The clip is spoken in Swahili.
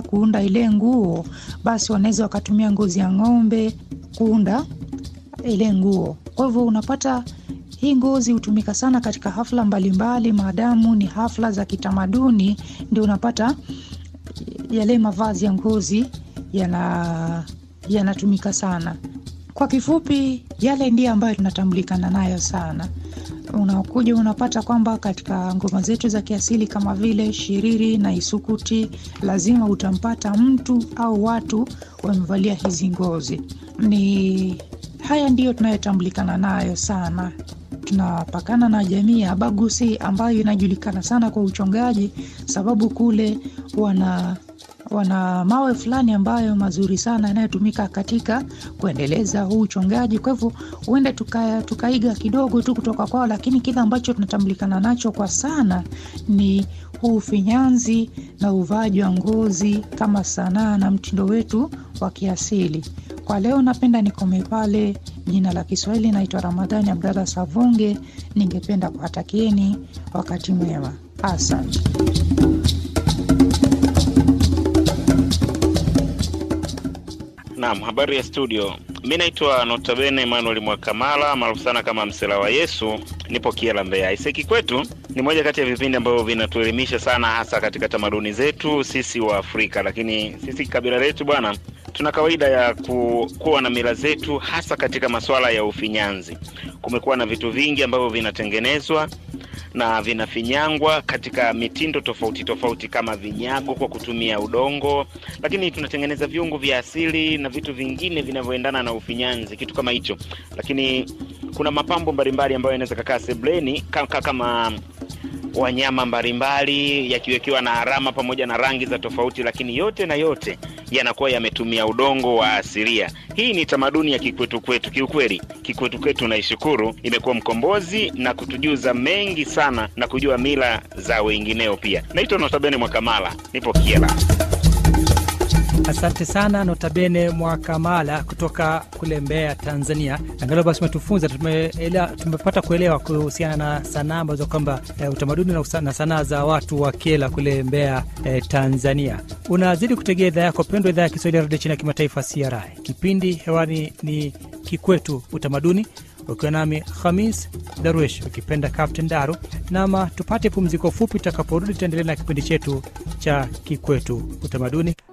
wanapoenda kuunda ile nguo, basi wanaweza wakatumia ngozi ya ng'ombe kuunda ile nguo. Kwa hivyo unapata hii ngozi hutumika sana katika hafla mbalimbali, maadamu ni hafla za kitamaduni, ndio unapata yale mavazi ya ngozi yana yanatumika sana. Kwa kifupi, yale ndiyo ambayo tunatambulikana nayo sana. Unakuja unapata kwamba katika ngoma zetu za kiasili kama vile shiriri na isukuti, lazima utampata mtu au watu wamevalia hizi ngozi. Ni haya ndiyo tunayotambulikana nayo sana. Tunapakana na jamii ya Abagusi ambayo inajulikana sana kwa uchongaji, sababu kule wana wana mawe fulani ambayo mazuri sana yanayotumika katika kuendeleza huu uchongaji. Kwa hivyo huenda tuka, tukaiga kidogo tu kutoka kwao, lakini kile ambacho tunatambulikana nacho kwa sana ni huu ufinyanzi na uvaaji wa ngozi kama sanaa na mtindo wetu wa kiasili. Kwa leo napenda nikome pale. Jina la Kiswahili naitwa Ramadhani Abdalla Savunge. Ningependa kuwatakieni wakati mwema, asante. Naam, habari ya studio. Mi naitwa Notabene Emmanuel Mwakamala maarufu sana kama Msela wa Yesu, nipo Kiela, Mbeya. Iseki kwetu ni moja kati ya vipindi ambavyo vinatuelimisha sana, hasa katika tamaduni zetu sisi wa Afrika, lakini sisi kabila letu bwana, tuna kawaida ya ku, kuwa na mila zetu, hasa katika masuala ya ufinyanzi. Kumekuwa na vitu vingi ambavyo vinatengenezwa na vinafinyangwa katika mitindo tofauti tofauti kama vinyago kwa kutumia udongo, lakini tunatengeneza viungo vya asili na vitu vingine vinavyoendana na ufinyanzi, kitu kama hicho. Lakini kuna mapambo mbalimbali ambayo yanaweza kakaa sebleni kama, kama wanyama mbalimbali yakiwekewa na alama pamoja na rangi za tofauti, lakini yote na yote yanakuwa yametumia udongo wa asilia. Hii ni tamaduni ya kikwetu kwetu. Kiukweli kikwetu kwetu naishukuru, imekuwa mkombozi na kutujuza mengi sana na kujua mila za wengineo pia. Naitwa Notabene Mwakamala, nipo Kiela. Asante sana Notabene Mwakamala kutoka kule Mbeya, Tanzania. Angalau basi umetufunza, tumepata kuelewa kuhusiana na sanaa ambazo kwamba e, utamaduni na sanaa za watu wa Kiela kule Mbeya, e, Tanzania. Unazidi kutegea idhaa yako pendwa, idhaa ya Kiswahili ya redio chini ya kimataifa CRI. Kipindi hewani ni Kikwetu Utamaduni, ukiwa nami Khamis Darwesh, ukipenda Captain Daru. Nama tupate pumziko fupi, tutakaporudi tutaendelea na kipindi chetu cha Kikwetu Utamaduni.